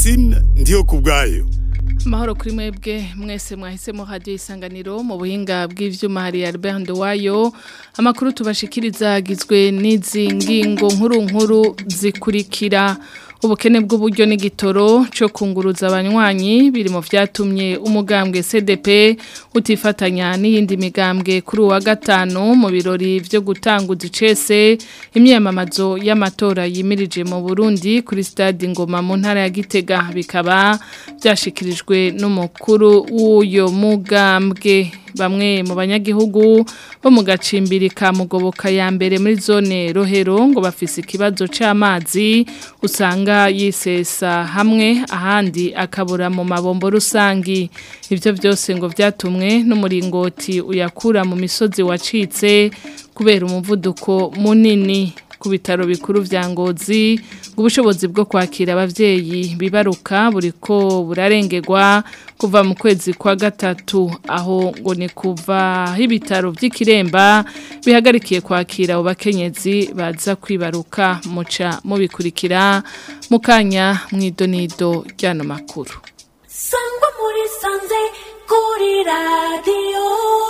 Francine ndiyo kubwayo Mahoro kuri mwebwe mwese mwahisemo radio isanganiro mu buhinga bw'ivyuma hari Albert Ndowayo amakuru tubashikiriza agizwe n'izi ngingo nkuru nkuru zikurikira ubukene bw'uburyo n'igitoro cyo kunguruza abanywanyi biri mu vyatumye umugambwe CDP utifatanya n'iyindi migambwe kuri uwa gatanu mu birori vyo gutanguza icese imyamamazo y'amatora yimirije mu Burundi kuri stade Ngoma mu ntara ya Gitega bikaba byashikirijwe n'umukuru w'uyo mugambwe bamwe mu banyagihugu bo mu gacimbiri ka mugoboka ya mbere muri zone rohero ngo bafise ikibazo c'amazi usanga yisesa hamwe ahandi akabura mu mabombo rusangi ivyo byose ngo vyatumwe n'umuringoti uyakura mu misozi wacitse kubera umuvuduko munini ku bitaro bikuru vya ngozi ubushobozi bwo kwakira abavyeyi bibaruka buriko burarengerwa kuva mu kwezi kwa gatatu aho ngo ni kuva ibitaro vy'ikiremba bihagarikiye kwakira abo bakenyezi baza kwibaruka muca mubikurikira mukanya mwidonido ryano makuru sangwa muri sanze kuri radiyo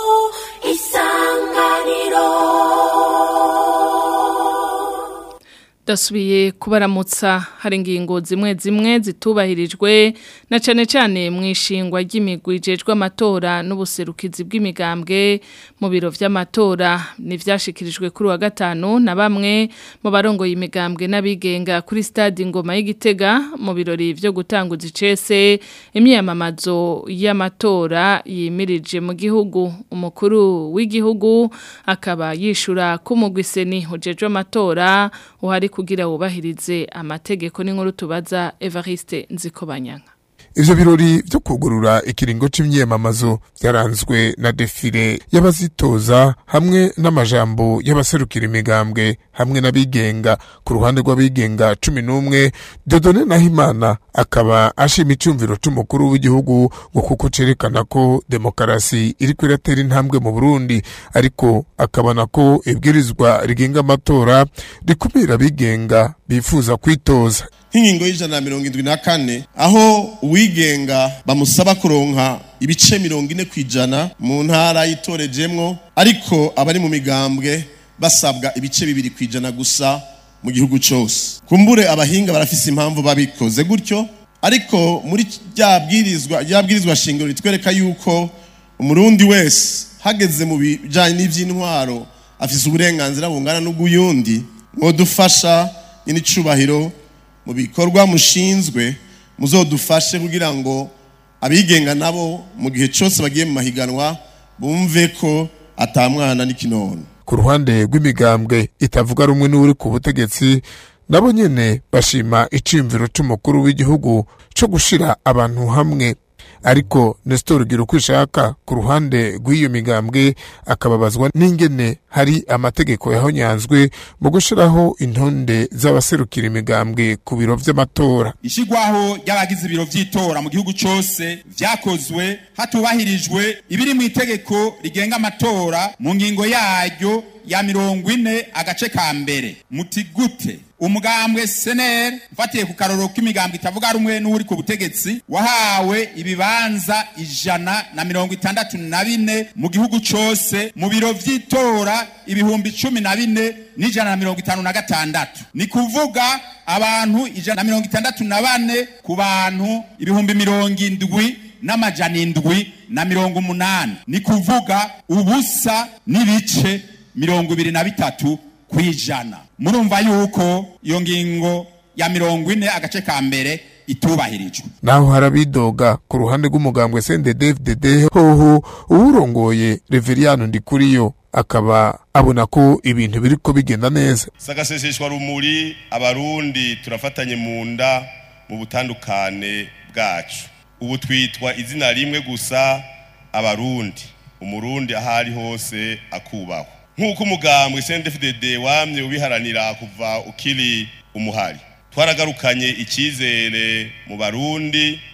isanganiro dasubiye kubaramutsa hari ingingo zimwe zimwe zitubahirijwe na cane cane mu ishingwa ry'imigwi ijejwe amatora n'ubuserukizi bw'imigambwe mu biro vy'amatora nivyashikirijwe kuri wa gatanu na bamwe mu barongoye imigambwe n'abigenga kuri stade Ngoma y'Igitega mu birori vyo gutanguza icese imyamamazo y'amatora yimirije mu gihugu umukuru w'igihugu akaba yishura ko umugwiseni ujejwe amatora uhari kugira wubahirize amategeko n'inkuru tubaza Evariste Nzikobanyanga Ivyo birori vyo kugurura ikiringo c'imyemamazo vyaranzwe na defile y'abazitoza hamwe n'amajambo y'abaserukira imigambwe hamwe n'abigenga ku ruhande rw'abigenga cumi n'umwe Dodone Nahimana akaba ashima icumviro c'umukuru w'igihugu ngo kuko cerekana ko demokarasi iriko iratera intambwe mu Burundi ariko akabona ko ibwirizwa rigenga amatora rikumira abigenga bifuza kwitoza nk'ingingo y'ijana na mirongo indwi na kane aho uwigenga bamusaba kuronka ibice mirongo ine ku ijana mu ntara yitorejemwo ariko abari mu migambwe basabwa ibice bibiri ku ijana gusa mu gihugu cyose kumbure abahinga barafise impamvu babikoze gutyo ariko muri rya bwirizwa rya bwirizwa shingiro ritwereka yuko umurundi wese hageze mu bijanye n'ivy'intwaro afise uburenganzira bungana n'ubw'uyundi mwodufasha nyir'icubahiro mu bikorwa mushinzwe muzodufashe kugira ngo abigenga nabo mu gihe cyose bagiye mu mahiganwa bumve ko atamwana n'ikinono ku ruhande rw'imigambwe itavuga rumwe n'uri ku butegetsi nabo nyene bashima iciyumviro c'umukuru w'igihugu co gushira abantu hamwe ariko Nestor Girukwishaka ku ruhande rw'iyo migambwe akababazwa n'ingene hari amategeko yahonyanzwe mu gushiraho intonde z'abaserukira imigambwe ku biro vy'amatora ishigwaho ry'abagize ibiro vy'itora mu gihugu cose vyakozwe hatubahirijwe ibiri mu itegeko rigenga amatora mu ngingo yaryo ya mirongo ine agace ka mbere muti gute umugambwe seneri ufatiye ku karoro k'imigambwe itavuga rumwe n'uri ku butegetsi wahawe ibibanza ijana na mirongo itandatu na bine mu gihugu cose mu biro vy'itora ibihumbi cumi na bine n'ijana na mirongo itanu na gatandatu ni kuvuga abantu ijana na mirongo itandatu na bane ku bantu ibihumbi mirongo indwi n'amajana indwi na mirongo umunani ni kuvuga ubusa n'ibice mirongo ibiri na bitatu kwijana murumva yuko iyo ngingo ya mirongo ine agace ka mbere itubahirijwe naho harabidoga ku ruhande rw'umugambwe CNDD-FDD hoho uwurongoye Reveriyano Ndikuriyo akaba abona ko ibintu biriko bigenda neza sagaseseshwa rumuri abarundi turafatanye mu nda mu butandukane bwacu ubu twitwa izina rimwe gusa abarundi umurundi aho ari hose akubahwa nk'uko umugambwe CNDD-FDD wamye ubiharanira kuva ukiri umuhari twaragarukanye icyizere mu barundi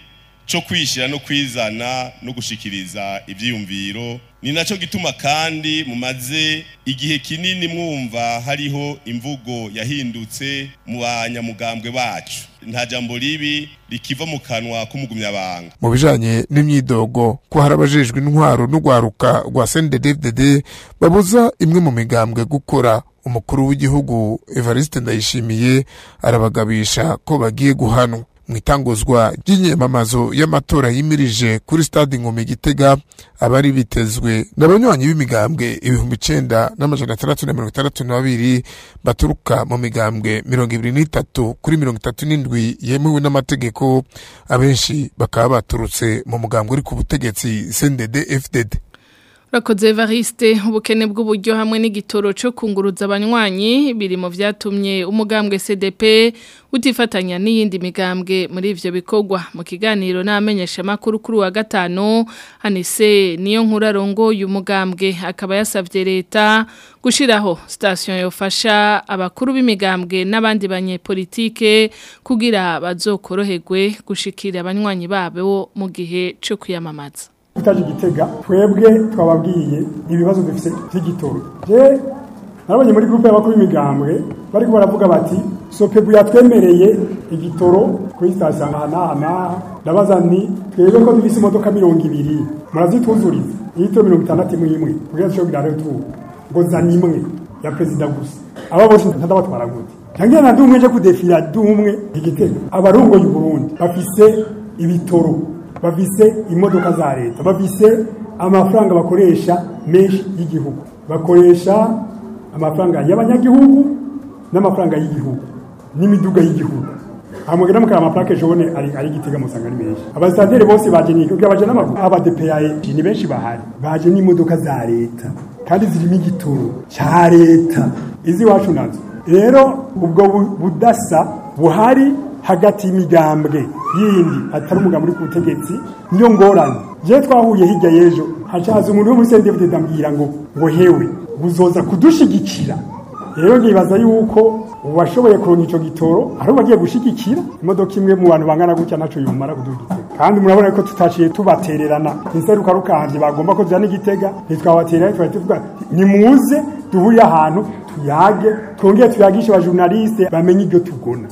cyo kwishyira no kwizana no gushikiriza ibyiyumviro ni nacyo gituma kandi mumaze igihe kinini mwumva hariho imvugo yahindutse mu banyamugambwe bacu nta jambo ribi rikiva mu kanwa k'umugumyabanga mu bijanye n'imyidogo ko hari abajejwe intwaro n'urwaruka rwa CNDD-FDD babuza imwe mu migambwe gukora umukuru w'igihugu Evariste Ndayishimiye arabagabisha ko bagiye guhanwa mu itanguzwa ry'inyemamazo y'amatora yimirije kuri stade Ngome Gitega abari bitezwe n'abanywanyi b'imigambwe ibihumbi icenda n'amajana atandatu na mirongo itandatu na babiri baturuka mu migambwe mirongo ibiri n'itatu kuri mirongo itatu n'indwi yemewe n'amategeko abenshi bakaba baturutse mu mugambwe uri ku butegetsi CNDD FDD Urakoze Evariste ubukene bw'uburyo hamwe n'igitoro cyo kunguruza abanywanyi biri mu vyatumye umugambwe CDP utifatanya n'iyindi migambwe muri ivyo bikorwa mu kiganiro n'amenyesha makuru kuri wa gatano Anise niyo nkurarongo uyu mugambwe akaba yasavye leta gushiraho station yofasha abakuru b'imigambwe n'abandi banyepolitike kugira bazokoroherwe gushikira abanywanyi babo mu gihe cyo kwiyamamaza utaje igitega twebwe twababwiye ibibazo dufite by'igitoro je narabonye muri groupe y'abakuru b'imigambwe bariko baravuga bati sopebu yatwemereye igitoro kuri sitasiyo aha n'aha n'aha ndabaza ni twebwe ko dufise imodoka mirongo ibiri murazituzuriza iyitiro mirongo itandatu imwe imwe kugira dushobore kugira rero tubu ngo zana imwe ya perezida gusa aba bose ntadabatwara gute ntangira na dumwe nje kudefira dumwe igitega abarongoye uburundi bafise ibitoro bafise imodoka za leta bafise amafaranga bakoresha menshi y'igihugu bakoresha amafaranga y'abanyagihugu n'amafaranga y'igihugu n'imiduga y'igihugu hamugera mukara amaplake jone ari ari gitega musanga ni menshi abasitanteri bose baje ni kugira baje n'amaguru aba DPAE ni benshi bahari baje n'imodoka za leta kandi zirimo igitoro cya leta izi wacu nazo rero ubwo budasa buhari hagati y'imigambwe yindi atari umugambi uri ku butegetsi niyo ngorane je twahuye hirya y'ejo hacaza umuntu wo muri CNDD ndambwira ngo ngo hewe buzoza kudushigikira rero nkibaza yuko uwashoboye kuronka ico gitoro ari bagiye gushigikira imodoka imwe mu bantu bangana gutya naco yumara kudugitega kandi murabona ko tutaciye tubatererana inseruka rukanje bagomba ko zana igitega ntitwabaterera twari tuvuga nimuze duhurire ahantu tuyage twongere tuyagishe abajournaliste bamenye ibyo tugona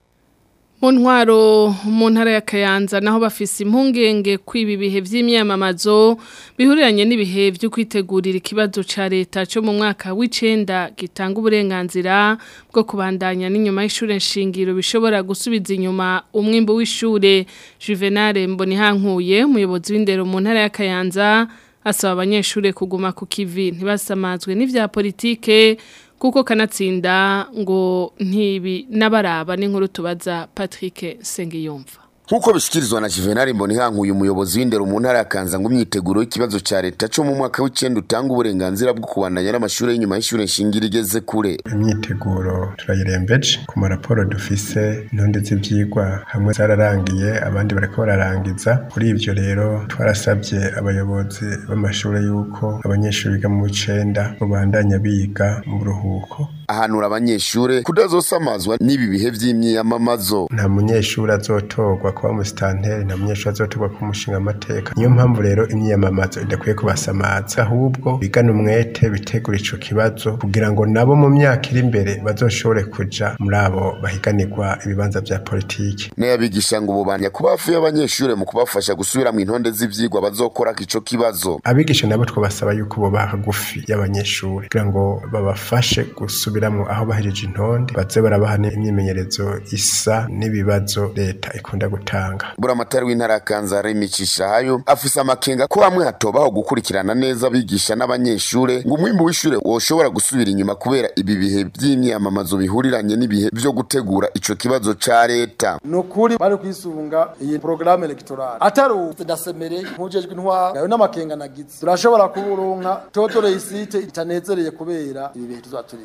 mu ntwaro mu ntara ya kayanza naho bafise impungenge kw'ibi bihe by'imyamamazo bihuriranye n'ibihe byo kwitegurira ikibazo cya leta cyo mu mwaka w'icenda gitanga uburenganzira bwo kubandanya n'inyuma y'ishure nshingiro bishobora gusubiza inyuma umwimbo w'ishure juvenal mbonihankuye umuyobozi w'indero mu ntara ya kayanza asaba abanyeshure kuguma ku kivi ntibasamazwe n'ivya politike kuko kanatsinda ngo ntibi n'abaraba n'inkuru tubaza Patrick Sengiyumva Nkuko bishikirizwa na Juvenal Mbonihankuye umuyobozi w'indero mu ntara ya Kanza ngo imyiteguro y'ikibazo ca leta cyo mu mwaka w'icenda utanga uburenganzira bwo kubandanya n'amashuri y'inyuma y'ishure nshingiro igeze kure. Imyiteguro turayirembeje ku maraporo dufise intonde z'ivyigwa hamwe zararangiye abandi bariko bararangiza kuri ivyo rero twarasabye abayobozi b'amashuri yuko abanyeshuri biga mu w'icenda babandanya biga mu buruhuko ahanura abanyeshure kudazosamazwa n'ibi bihe vy'imyiyamamazo nta munyeshuri azotorwa kuba umusitanteri nta munyeshuri azotorwa kuba umushinga amateka niyo mpamvu rero imyiyamamazo idakwiye kubasamaza ahubwo bigana umwete bitegura ico kibazo kugira ngo nabo mu myaka iri imbere bazoshobore kuja muri abo bahiganirwa ibibanza vya politiki n'abigisha ngo bubanya kuba hafi y'abanyeshure mu kubafasha gusubira mu intonde z'ivyigwa bazokora ico kibazo abigisha nabo twabasaba yuko boba hagufi y'abanyeshure kugira ngo babafashe gusubiramwo aho bahejeje intonde baze barabaha imyimenyerezo isa n'ibibazo leta ikunda gutanga buramatari w'intara ya Kanza Remicisha hayo afise amakenga ko hamwe hatobaho gukurikirana neza abigisha n'abanyeshure ngo umwimbu w'ishure woshobora gusubira inyuma kubera ibi bihe by'imyamamazo bihuriranye n'ibihe vyo gutegura ico kibazo ca leta nukuri bari kwisunga iyi programme electorale atari ndasemereye nkujejwe intwara yawe n'amakenga nagize turashobora kuburonka toto reisite itanezereye kubera ibi bihe tuzaturi muri kampa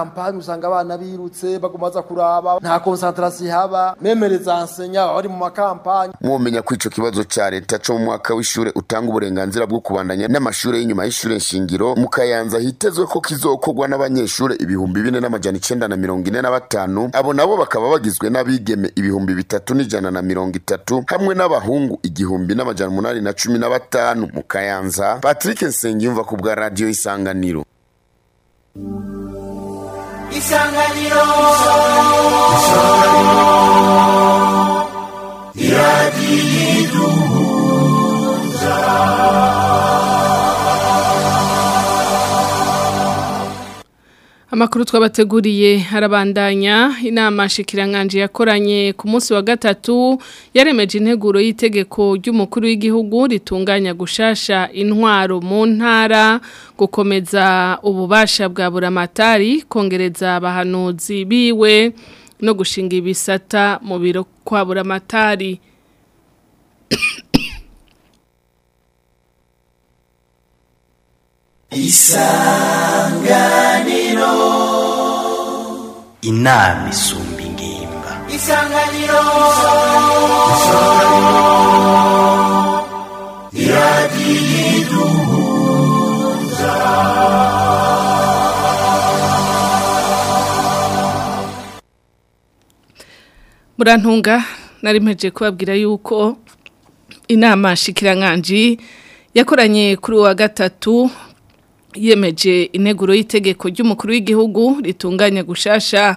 kampani usanga abana birutse baguma baza kuraba nta concentration haba memereza ensenya bari mu makampani mwomenya ko ico kibazo ca leta co mu mwaka w'ishure utanga uburenganzira bwo kubandanya n'amashure y'inyuma y'ishure nshingiro mu kayanza hitezwe ko kizokorwa n'abanyeshure ibihumbi bine n'amajana icenda na mirongo ine na batanu abo nabo bakaba bagizwe n'abigeme ibihumbi bitatu n'ijana na mirongo itatu hamwe n'abahungu igihumbi n'amajana umunani na cumi na batanu mu kayanza patrick nsengiyumva ku bwa radiyo isanganiro isanganiro Amakuru twabateguriye harabandanya inama shikiranganje yakoranye ku munsi wa gatatu yaremeje integuro y'itegeko ry'umukuru w'igihugu ritunganya gushasha intwaro mu ntara gukomeza ububasha bwa buramatari kongereza abahanuzi biwe no gushinga ibisata mu biro kwa buramatari isanganiro inama isumba ingimba isanganiro iradiyiduhuza Murantunga nari mpeje kubabwira yuko inama shikiranganje yakoranye kuri wa gatatu yemeje integuro y'itegeko ry'umukuru w'igihugu ritunganya gushasha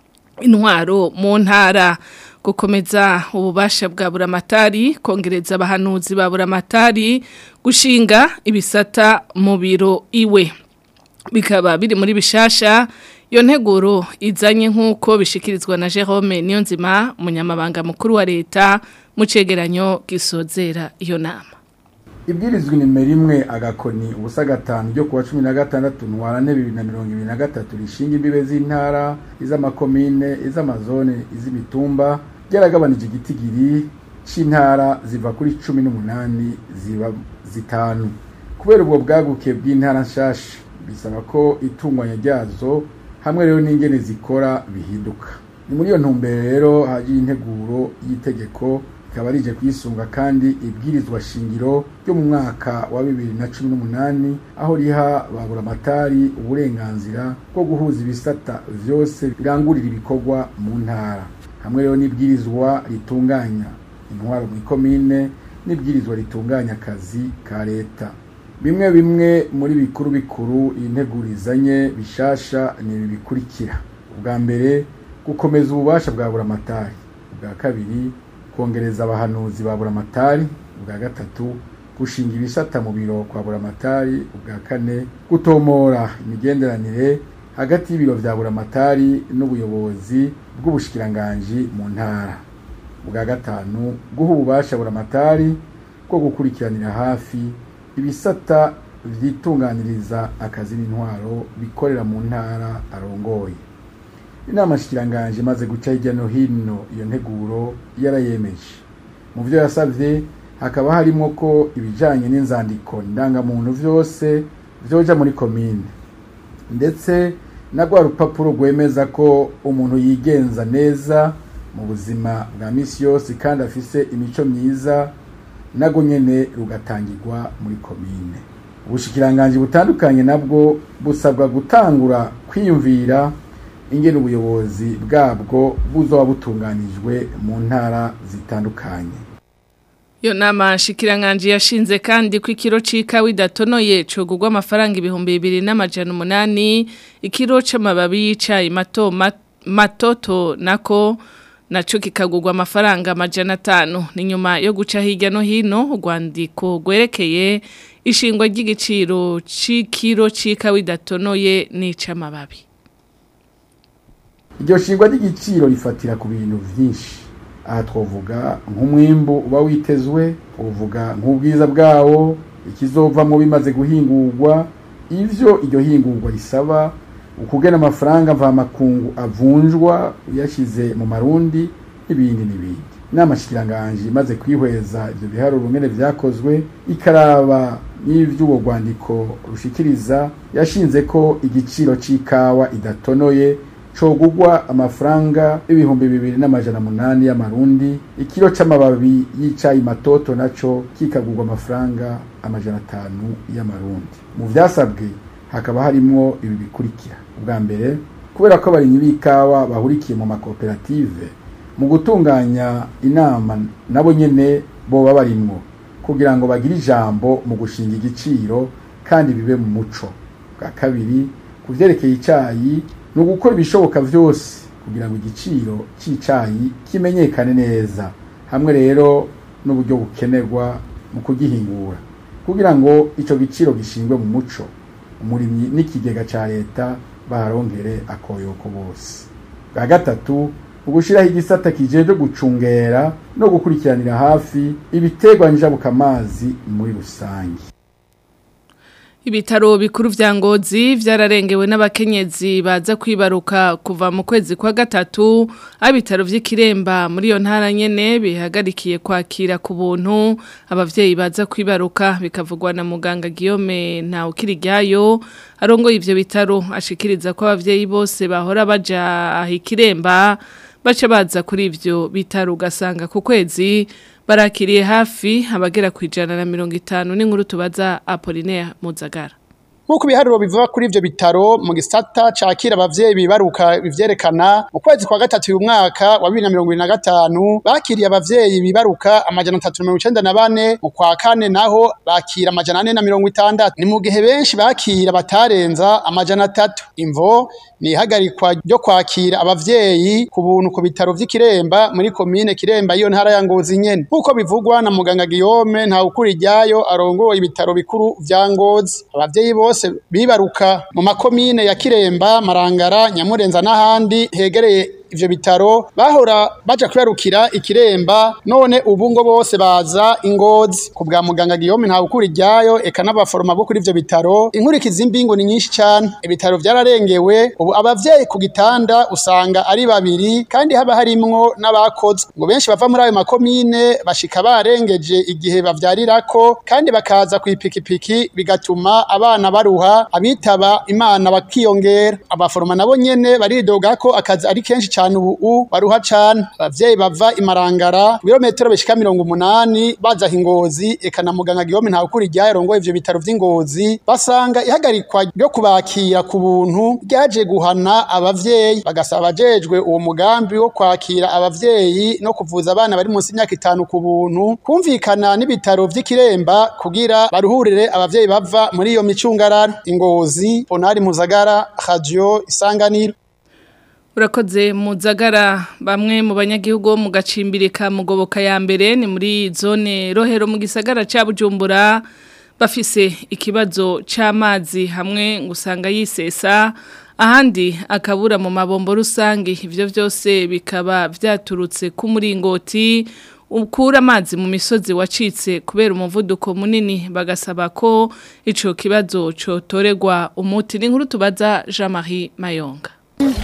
intwaro mu ntara gukomeza ububasha bwa buramatari kongereza abahanuzi ba buramatari gushinga ibisata mu biro iwe bikaba biri muri bishasha iyo nteguro izanye nk'uko bishikirizwa na Jerome Niyonzima umunyamabanga mukuru wa leta mu cegeranyo gisozera iyo nama ibwirizwa nimero imwe agakoni ubusa gatanu ryo kuwa cumi na gatandatu ntwarane bibiri na mirongo ibiri na gatatu rishinga imbibe z'intara iz'amakomine iz'amazone iz'imitumba byaragabanije igitigiri c'intara ziva kuri cumi n'umunani ziba zitanu kubera ubwo bwaguke bw'intara nshasha bisaba ko itunganya ryazo hamwe rero n'ingene zikora bihinduka ni muri iyo ntumbero rero hagiye integuro y'itegeko ikaba rije kwisunga kandi ibwirizwa shingiro ryo mu mwaka wa bibiri na cumi n'umunani aho riha baburamatari uburenganzira bwo guhuza ibisata vyose birangurira ibikorwa mu ntara hamwe rero n'ibwirizwa ritunganya intwaro mu ikomine n'ibwirizwa ritunganya akazi ka leta bimwe bimwe muri bikuru bikuru iyi nteguro izanye bishasha ni ibi bikurikira ubwa mbere gukomeza ububasha bwa buramatari ubwa kabiri kongereza abahanuzi ba buramatari ubwa gatatu gushinga ibisata mu biro kwa buramatari ubwa kane gutomora imigenderanire hagati y'ibiro vya buramatari n'ubuyobozi bw'ubushikiranganji mu ntara ubwa gatanu guha ububasha buramatari bwo gukurikiranira hafi ibisata vyitunganiriza akazi n'intwaro bikorera mu ntara arongoye inama shikiranganje imaze guca hirya no hino iyo nteguro yarayemeje mu byo yasabye hakaba harimo ko ibijanye n'inzandiko ndangamuntu vyose vyoja muri komine ndetse na rwa rupapuro rwemeza ko umuntu yigenza neza mu buzima bwa misi yose kandi afise imico myiza nago nyene rugatangirwa muri komine ubushikiranganje butandukanye nabwo busabwa gutangura kwiyumvira ingene ubuyobozi bwabwo buzoba butunganijwe mu ntara zitandukanye Iyo nama shikiranganje yashinze kandi ko ikiro c'ikawa idatonoye cogurwa amafaranga ibihumbi bibiri n'amajana umunani ikiro c'amababi y'icayi mato mat- matoto nako naco kikagurwa amafaranga amajana atanu ni nyuma yo guca hirya no hino urwandiko rwerekeye ishingwa ry'igiciro c'ikiro c'ikawa idatonoye n'icamababi iryo shingwa ry'igiciro rifatira ku bintu vyinshi aha twovuga nk'umwimbu uba witezwe twovuga nk'ubwiza bwawo ikizovamo bimaze guhingurwa ivyo iryo hingurwa risaba ukugena amafaranga mvamakungu avunjwa uyashize mu marundi n'ibindi n'ibindi inama shikiranganje imaze kwihweza ivyo biharuro ngene vyakozwe ikaraba n'ivy'uwo rwandiko rushikiriza yashinze ko igiciro c'ikawa idatonoye cogugwa amafaranga ibihumbi bibiri n'amajana munani y'amarundi ikiro c'amababi y'icayi matoto naco kikagurwa amafaranga amajana atanu y'amarundi mu vyasabwe hakaba harimwo ibi bikurikira ubwa mbere kubera ko abarimyi b'ikawa bahurikiye mu makoperative mu gutunganya inama nabo nyene boba barimwo kugira ngo bagire ijambo mu gushinga igiciro kandi bibe mu muco bwa kabiri ku vyerekeye icayi ni ugukora ibishoboka vyose kugira ngo igiciro c'icayi kimenyekane neza hamwe rero n'uburyo bukenerwa mu kugihingura kugira ngo ico giciro gishingwe mu muco umurimyi n'ikigega ca leta baharonkere akoyoko bose bwa gatatu ugushiraho igisata kijejwe gucungera no gukurikiranira hafi ibiterwa njabukamazi muri rusange Ibitaro bikuru vya ngozi vyararengewe n'abakenyezi baza kwibaruka kuva mu kwezi kwa gatatu abitaro vy'ikiremba muri yo ntara nyene bihagarikiye kwakira ku buntu abavyeyi baza kwibaruka bikavugwa na muganga Guillaume nta ukirigyayo arongo ivyo bitaro ashikiriza ko abavyeyi bose bahora baja ahikiremba baca baza kuri ivyo bitaro ugasanga ku kwezi barakiriye hafi abagera ku ijana na mirongo itanu n'inkuru tubaza Apollinaire Muzagara Nkuko ibiharuro bivuga kuri ivyo bitaro mu gisata cakira abavyeyi bibaruka bivyerekana mu kwezi kwa gatatu uyu mwaka wa 2025 bakiriye abavyeyi bibaruka amajana 394 mu kwa kane naho bakira amajana 460 ni mu gihe benshi bakira batarenza amajana 3 imvo ni ihagarikwa ryo kwakira abavyeyi ku buntu ku bitaro vy'ikiremba muri komine kiremba iyo ntara ya ngozi nyene nkuko bivugwa na muganga Guillaume nta ukuri ryayo arongoye ibitaro bikuru vya ngozi abavyeyi bose bibaruka mu makomine ya kiremba marangara nyamurenza n'ahandi hegereye ivyo bitaro bahora baja kwibarukira ikiremba none ubu ngo bose baza ingozi ku bwa muganga Guillaume nta ukuri ryayo eka n'abaforoma bo kuri ivyo bitaro inkurikizi mbingo ni nyinshi cyane ibitaro vyararengewe ubu abavyeyi ku gitanda usanga ari babiri kandi haba harimwo n'abakoze ngo benshi bava muri ayo makomine bashika barengeje igihe bavyarirako kandi bakaza ku ipikipiki bigatuma abana baruha abitaba imana bakiyongera abaforoma nabo nyene baridoga ko akazi ari kenshi cyane ubu baruha cyane abavyeyi bava imarangara ibirometero bishika mirongo umunani baza ingozi eka na muganga Guillaume nta ukuri ryarongoye ivyo bitaro vy'ingozi basanga ihagarikwa ryo kubakira ku buntu ryaje guhana abavyeyi bagasaba abajejwe uwo mugambi wo kwakira abavyeyi no kuvuza abana bari munsi y'imyaka itanu ku buntu kumvikana n'ibitaro vy'ikiremba kugira baruhurire abavyeyi bava muri iyo micungarara ingozi Ponari Muzagara Radio Isanganiro Urakoze muzagara bamwe mu banyagihugu bo mu gacimbirika mugoboka ya mbere ni muri zone rohero mu gisagara ca Bujumbura bafise ikibazo c'amazi hamwe ngusanga yisesa ahandi akabura mu mabombo rusange ivyo vyose bikaba vyaturutse ku muringoti ukura amazi mu misozi wacitse kubera umuvuduko munini bagasaba ko ico kibazo cotoregwa umuti n'inkuru tubaza Jean-Marie Mayonga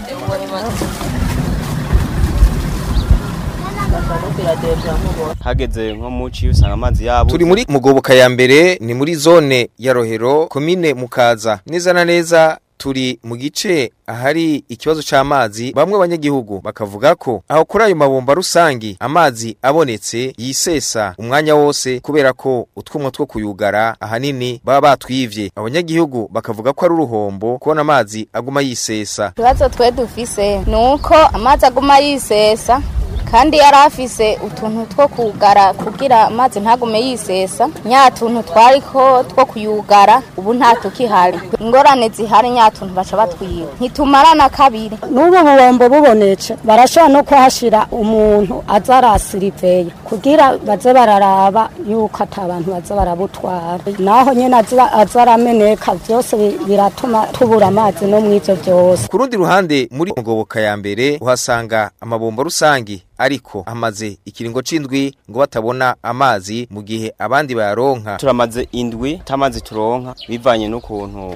hageze nko muci usanga amazi yabo turi muri mugoboka ya mbere ni muri zone ya rohero komine mukaza neza na neza turi mu gice ahari ikibazo c'amazi bamwe banyagihugu bakavuga ko aho kuri ayo mabomba rusangi amazi abonetse yisesa umwanya wose kubera ko utwumwa two kuyugara ahanini baba batwivye abanyagihugu bakavuga ko ari uruhombo kubona amazi aguma yisesa ikibazo twe dufise ni uko amazi aguma yisesa kandi yari afise utuntu two kugara kugira amazi ntagume yisesa nya tuntu twariko two kuyugara ubu nta tukihari ingorane zihari nya tuntu baca batwiba ntitumarana kabiri n'ubu bubombo bubonetse barashobora no kuhashira umuntu aza arasiriveye kugira baze bararaba yuko ata bantu baza barabutwara naho nyene aza arameneka vyose biratuma tubura amazi no mw'ivyo vyose ku rundi ruhande muri mugoboka ya mbere uhasanga amabombo rusangi ariko amaze ikiringo c'indwi ngo batabona amazi mu gihe abandi bayaronka turamaze indwi tamazi turonka bivanye n'ukuntu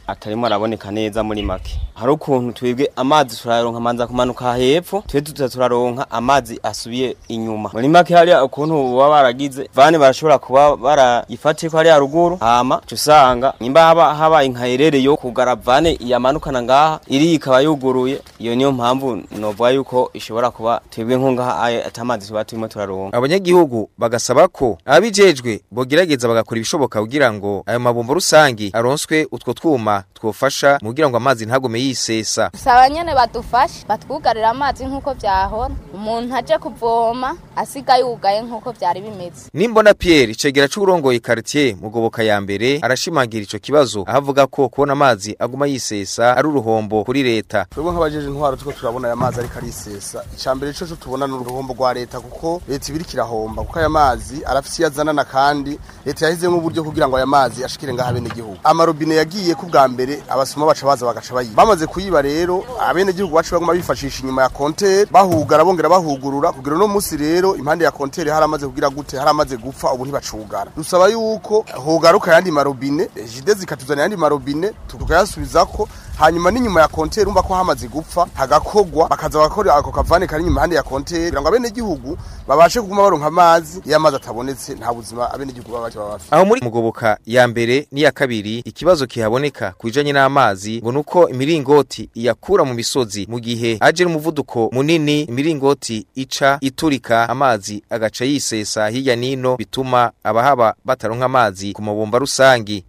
atarimo araboneka neza muri make hari ukuntu twebwe amazi turayaronka amanza kumanuka hepfo twe tuza turaronka amazi asubiye inyuma muri make hariya ukuntu baba baragize vane barashobora kuba barayifatiye ko hariya ruguru hama usanga nimba haba haba inkayerere yo kugara vane yamanukana ngaha iri ikaba yuguruye iyo niyo mpamvu novuga yuko ishobora kuba twebwe nkungaha atamazi tuba turimo turaronka abanyagihugu bagasaba ko abijejwe bogerageza bagakora ibishoboka kugira ngo ayo mabombo rusangi aronswe utwo twuma twofasha mu kugira ngo amazi ntagume yisesa saba nyene badufashe batwugarira amazi nk'uko vyahora umuntu aje kuvoma asiga yugaye nk'uko vyari bimeze nimbona Pierre icegera c'urongoye quartier mugoboka ya mbere arashimangira ico kibazo ahavuga ko kubona amazi aguma yisesa ari uruhombo kuri leta twebwe nk'abajeje intwaro tuko turabona aya mazi ariko arisesa icambere cyo tubona n'uruhombo rwa leta kuko leta ibiri kirahomba kuko aya mazi arafise yazanana kandi leta yahizemo uburyo kugira ngo aya mazi ashikire ngaha bene gihugu amarobine yagiye ku bwa mbere abasoma baca baza bagaca bayiba bamaze kuyiba rero abene gihugu bacu baguma bifashisha inyuma ya kontere bahugara bongera bahugurura kugira no musi rero impande ya kontere haramaze kugira gute haramaze gupfa ubu ntibacugara dusaba yuko hogaruka yandi marobine jide zikatuzana yandi marobine tukayasubizako hanyuma n'inyuma ya kontere umva ko hamaze gupfa hagakogwa bakaza bakora ako kavane kari inyuma handi ya kontere kugira ngo abene gihugu babashe kuguma baronka amazi iyo amazi atabonetse nta buzima abene gihugu baba bafite aho muri mugoboka ya mbere n'iya kabiri ikibazo kihaboneka kujanye n'amazi ngo nuko imiringoti iyakura mu misozi mu gihe aje n'umuvuduko munini imiringoti ica iturika amazi agaca yisesa hirya nino bituma abahaba bataronka amazi ku mabomba rusangi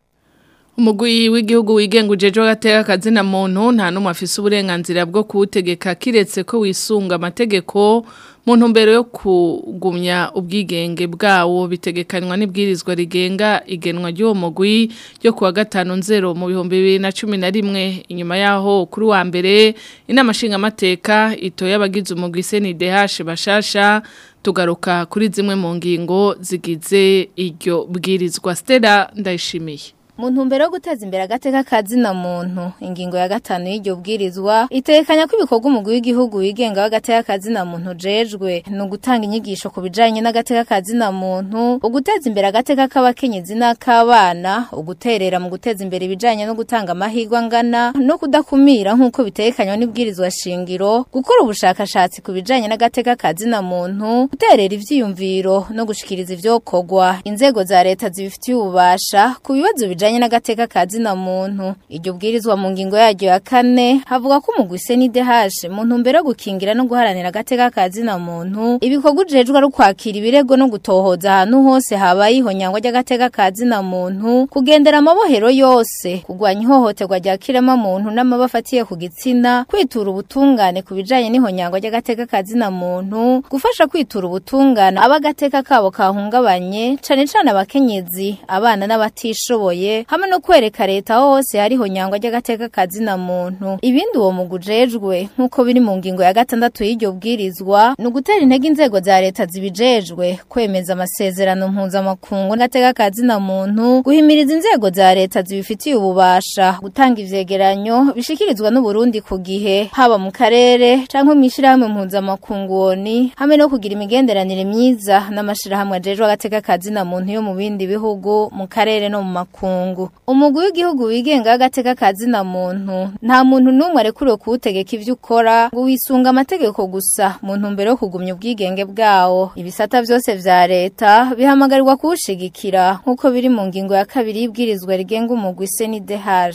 umugwi w'igihugu wigenga ujeje w'agateka kazina muntu nta numwe afise uburenganzira bwo kuwutegeka kiretse ko wisunga amategeko mu ntumbero yo kugumya ubwigenge bwawo bitegekanywa n'ibwirizwa rigenga igenwa ry'uwo mugwi ryo kuwa gatanu nzero mu bihumbi bibiri na cumi na rimwe inyuma yaho kuri wa mbere inama nshingamateka itoye abagize umugwi CNDH bashasha tugaruka kuri zimwe mu ngingo zigize iryo bwirizwa Stella ndayishimiye mu ntumbero yo guteza imbere agateka kazina muntu ingingo ya gatanu y'iryo bwirizwa itekanya ko ibikorwa umugwi w'igihugu wigenga w'agateka kazina muntu jejwe ni ugutanga inyigisho ku bijanye n'agateka kazina muntu uguteza imbere agateka k'abakenyezi n'ak'abana uguterera mu guteza imbere ibijanye no gutanga amahirwe angana no kudakumira nk'uko bitekanywa n'ibwirizwa shingiro gukora ubushakashatsi ku bijanye n'agateka kazina muntu guterera ivyiyumviro no gushikiriza ivyokorwa inzego za leta zibifitiye ububasha ku bibazo bijanye bijanye n'agateka kazina muntu iryo bwirizwa mu ngingo yaryo ya kane havuga ko umugwi CNDH mu ntumbero yo gukingira no guharanira agateka kazina muntu ibikorwa ujejwe ari kwakira ibirego no gutohoza ahantu hose habaye ihonyangwa ry'agateka kazina muntu kugendera amabohero yose kugwanya ihohoterwa rya kirema muntu n'amabafatiye ku gitsina kwitura ubutungane ku bijanye n'ihonyangwa ry'agateka kazina muntu gufasha kwitura ubutungane abagateka kabo kahungabanye cane cane abakenyezi abana n'abatishoboye hamwe no kwereka leta aho hose hariho nyangwa ry'agateka kazina muntu ibindi uwo mugujejwe nk'uko biri mu ngingo ya gatandatu y'iryo bwirizwa ni ugutera intege inzego za leta zibijejwe kwemeza amasezerano mpuzamakungu n'agateka kazina muntu guhimiriza inzego za leta zibifitiye ububasha gutanga ivyegeranyo bishikirizwa n'uburundi ku gihe haba mu karere canke mw'ishirahamwe mpuzamakungu woni hamwe no kugira imigenderanire myiza n'amashirahamwe ajejwe agateka kazina muntu yo mu bindi bihugu mu karere no mu makungu umugwi w'igihugu wigenga w'agateka kazina muntu nta muntu n'umwe arekuriwe kuwutegeka ivyo ukora ngo wisunga amategeko gusa mu ntumbero yo kugumya ubwigenge bwawo ibisata vyose vya leta bihamagarirwa kuwushigikira nk'uko biri mu ngingo ya kabiri y'ibwirizwa rigenga umugwi CNDH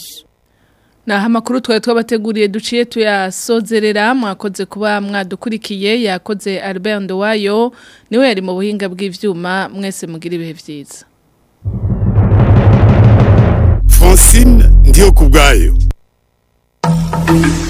Naha makuru twari twabateguriye duciye tuyasozerera mwakoze kuba mwadukurikiye yakoze Albert Ndowayo niwe yari mu buhinga bw'ivyuma mwese mugira ibihe vyiza Francine ndiyo kubwayo